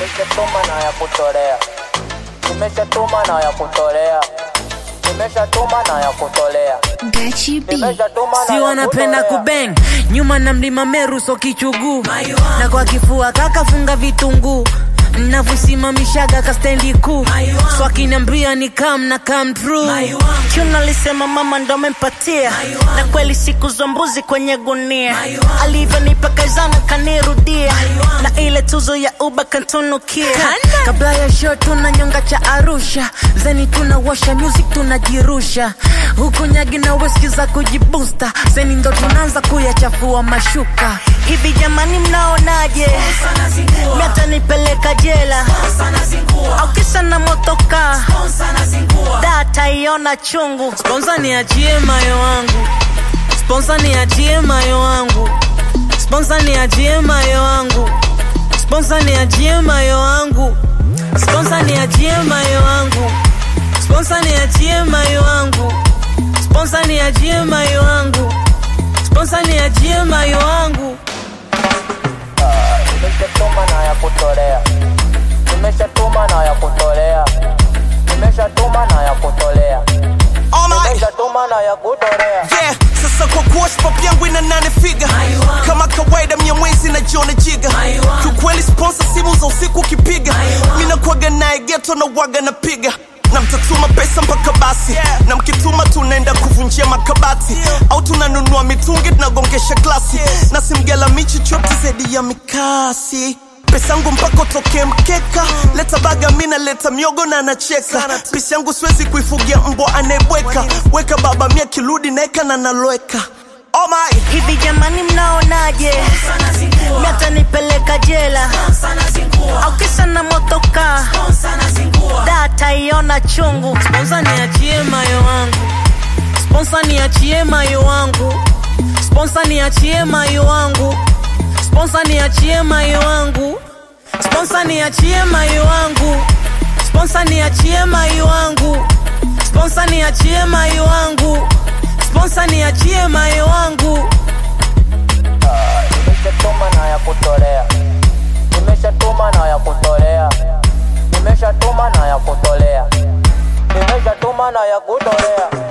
Nimeshatuma na ya kutolea, nimeshatuma na ya kutolea, nimeshatuma na ya kutolea, Gachi B. nimeshatuma na si ya wanapenda kutolea. kubeng nyuma na mlima meru so kichuguu na kwa kifua kakafunga vitunguu navyosimamishaga kastendi kuu so akiniambia ni kam na kam true Chuna alisema mama ndo amempatia na kweli siku za mbuzi kwenye gunia alivyonipa kazana kanirudia na ile tuzo ya uba kantunukia kabla ya show tuna nyonga cha arusha zeni tunawasha music tunajirusha huku nyagi na weski za kujibusta zeni ndo tunaanza kuyachafua mashuka hivi jamani mnaonaje miata nipeleka jela au kisa na motoka data iona chungu sponsa niachie mayo wangu sponsa niachie mayo wangu sponsa niachie mayo wangu sponsa niachie mayo wangu sponsa niachie mayo wangu sponsa niachie mayo wangu sponsa niachie mayo wangu sponsa niachie mayo wangu Nimeshatuma na ya kutolea, nimeshatuma na ya kutolea, nimeshatuma na ya kutolea, All my nimeshatuma na ya kutolea. yeah sasa kwa kuwa pop yangu ina nane figa kama kawaida mia mwezi na jiona jiga kiukweli sponsor simu za usiku ukipiga mi nakwaga naye geto na waga napiga na mtatuma pesa mpaka basi na mkituma tunaenda kuvunjia makabati au tunanunua mitungi tunagongesha glasi na simgela michi chote zaidi ya mikasi pesa yangu mpaka utokee mkeka leta baga mina leta miogo na anacheka pesa yangu siwezi kuifugia mbwa anayebweka weka baba mia kirudi naeka na naloweka oh my hivi jamani mnaonaje miata nipeleka jela au kisa na motoka data iona chungu sponsa niachie mayo wangu sponsa niachie mayo wangu sponsa niachie mayo wangu sponsa niachie mayo wangu sponsa niachie mayo wangu sponsa niachie mayo wangu sponsa niachie mayo wangu sponsa niachie mayo wangu Nimeshatuma na ya kutolea, nimeshatuma na ya kutolea, nimeshatuma na ya kutolea, nimeshatuma na ya kutolea.